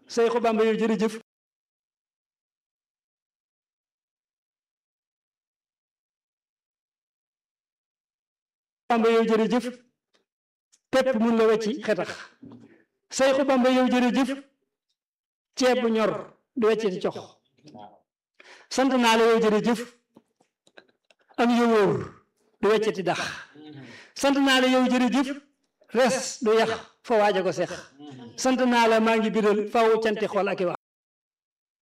Seexu Bamba yow jërëjëf Bamba yow jërëjëf pepp mun la wecci xetax Seexu Bamba yow jërëjëf ceeb bu ñor du wecci di cox sant naa la yow jërëjëf am yowóor du wecci di dax sant naa la yow jërëjëf res du yax fa waaja ko seex sant naa la maa ngi biral faw canti xool ak i wax